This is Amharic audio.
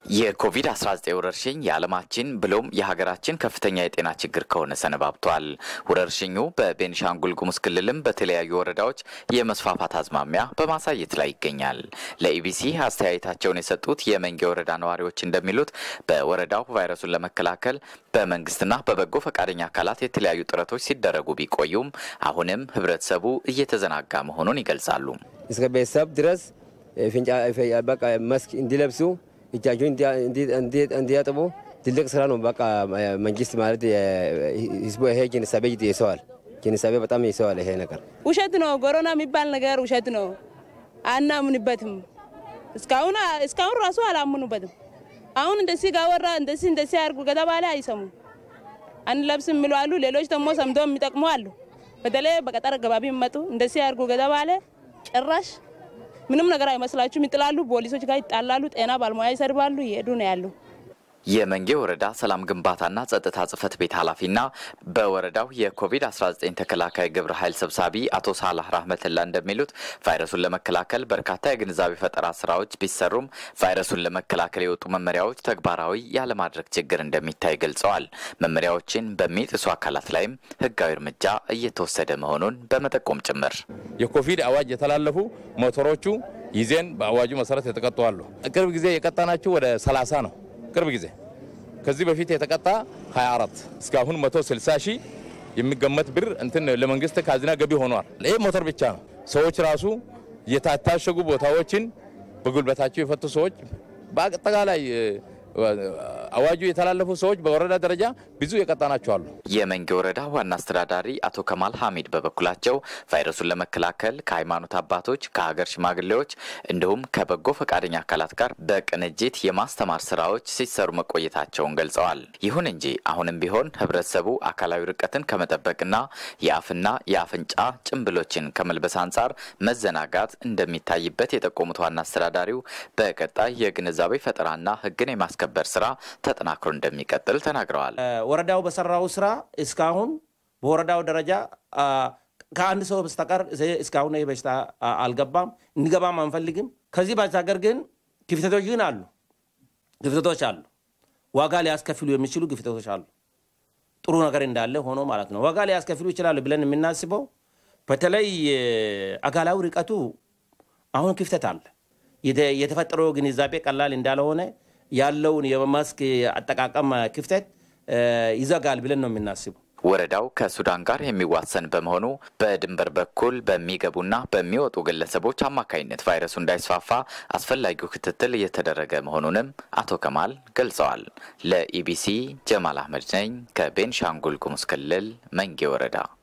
የኮቪድ-19 ወረርሽኝ የዓለማችን ብሎም የሀገራችን ከፍተኛ የጤና ችግር ከሆነ ሰነባብቷል። ወረርሽኙ በቤኒሻንጉል ጉሙዝ ክልልም በተለያዩ ወረዳዎች የመስፋፋት አዝማሚያ በማሳየት ላይ ይገኛል። ለኢቢሲ አስተያየታቸውን የሰጡት የመንጌ ወረዳ ነዋሪዎች እንደሚሉት በወረዳው ቫይረሱን ለመከላከል በመንግስትና በበጎ ፈቃደኛ አካላት የተለያዩ ጥረቶች ሲደረጉ ቢቆዩም አሁንም ህብረተሰቡ እየተዘናጋ መሆኑን ይገልጻሉ። እስከ ቤተሰብ ድረስ በቃ መስክ እንዲለብሱ እጃቸውን እንዲያጥቡ ትልቅ ስራ ነው። በቃ መንግስት ማለት ህዝቡ ይሄ ግንዛቤ ይሰዋል። ግንዛቤ በጣም ይሰዋል። ይሄ ነገር ውሸት ነው። ኮሮና የሚባል ነገር ውሸት ነው። አናምንበትም። እስካሁን እስካሁን ራሱ አላምኑበትም። አሁን እንደዚህ ጋወራ እንደዚህ እንደዚህ አድርጉ ከተባለ አይሰሙም። አንለብስም የሚሉ አሉ። ሌሎች ደግሞ ሰምቶ የሚጠቅሙ አሉ። በተለይ በገጠር አካባቢ የሚመጡ እንደዚህ አድርጉ ከተባለ ጭራሽ ምንም ነገር አይመስላችሁም። ይጥላሉ፣ ፖሊሶች ጋር ይጣላሉ፣ ጤና ባለሙያ ይሰድባሉ፣ ይሄዱ ነው ያሉ። የመንጌ ወረዳ ሰላም ግንባታና ጸጥታ ጽህፈት ቤት ኃላፊና በወረዳው የኮቪድ-19 ተከላካይ ግብረ ኃይል ሰብሳቢ አቶ ሳላህ ራህመትላ እንደሚሉት ቫይረሱን ለመከላከል በርካታ የግንዛቤ ፈጠራ ስራዎች ቢሰሩም ቫይረሱን ለመከላከል የወጡ መመሪያዎች ተግባራዊ ያለማድረግ ችግር እንደሚታይ ገልጸዋል። መመሪያዎችን በሚጥሱ አካላት ላይም ህጋዊ እርምጃ እየተወሰደ መሆኑን በመጠቆም ጭምር የኮቪድ አዋጅ የተላለፉ ሞተሮቹ ይዜን በአዋጁ መሰረት የተቀጡ አሉ። ቅርብ ጊዜ የቀጣናቸው ወደ 30 ነው። ቅርብ ጊዜ ከዚህ በፊት የተቀጣ 24 እስካሁን 160 ሺህ የሚገመት ብር እንትን ለመንግስት ካዝና ገቢ ሆኗል። ይህ ሞተር ብቻ ነው። ሰዎች ራሱ የታሸጉ ቦታዎችን በጉልበታቸው የፈቱ ሰዎች በአጠቃላይ አዋጁ የተላለፉ ሰዎች በወረዳ ደረጃ ብዙ የቀጣናቸው አሉ። የመንጌ ወረዳ ዋና አስተዳዳሪ አቶ ከማል ሐሚድ በበኩላቸው ቫይረሱን ለመከላከል ከሃይማኖት አባቶች፣ ከሀገር ሽማግሌዎች እንዲሁም ከበጎ ፈቃደኛ አካላት ጋር በቅንጅት የማስተማር ስራዎች ሲሰሩ መቆየታቸውን ገልጸዋል። ይሁን እንጂ አሁንም ቢሆን ህብረተሰቡ አካላዊ ርቀትን ከመጠበቅና የአፍና የአፍንጫ ጭንብሎችን ከመልበስ አንጻር መዘናጋት እንደሚታይበት የጠቆሙት ዋና አስተዳዳሪው በቀጣይ የግንዛቤ ፈጠራና ህግን የማስከበር ስራ ተጠናክሮ እንደሚቀጥል ተናግረዋል። ወረዳው በሰራው ስራ እስካሁን በወረዳው ደረጃ ከአንድ ሰው በስተቀር እስካሁን ይህ በሽታ አልገባም፣ እንዲገባም አንፈልግም። ከዚህ ባሻገር ግን ክፍተቶች ግን አሉ፣ ክፍተቶች አሉ። ዋጋ ሊያስከፍሉ የሚችሉ ክፍተቶች አሉ። ጥሩ ነገር እንዳለ ሆኖ ማለት ነው። ዋጋ ሊያስከፍሉ ይችላሉ ብለን የምናስበው በተለይ አካላዊ ርቀቱ አሁን ክፍተት አለ። የተፈጠረው ግንዛቤ ቀላል እንዳልሆነ ያለውን የማስክ አጠቃቀም ክፍተት ይዘጋል ብለን ነው የምናስበው። ወረዳው ከሱዳን ጋር የሚዋሰን በመሆኑ በድንበር በኩል በሚገቡና በሚወጡ ግለሰቦች አማካኝነት ቫይረሱ እንዳይስፋፋ አስፈላጊው ክትትል እየተደረገ መሆኑንም አቶ ከማል ገልጸዋል። ለኢቢሲ ጀማል አህመድ ነኝ ከቤንሻንጉል ጉሙዝ ክልል መንጌ ወረዳ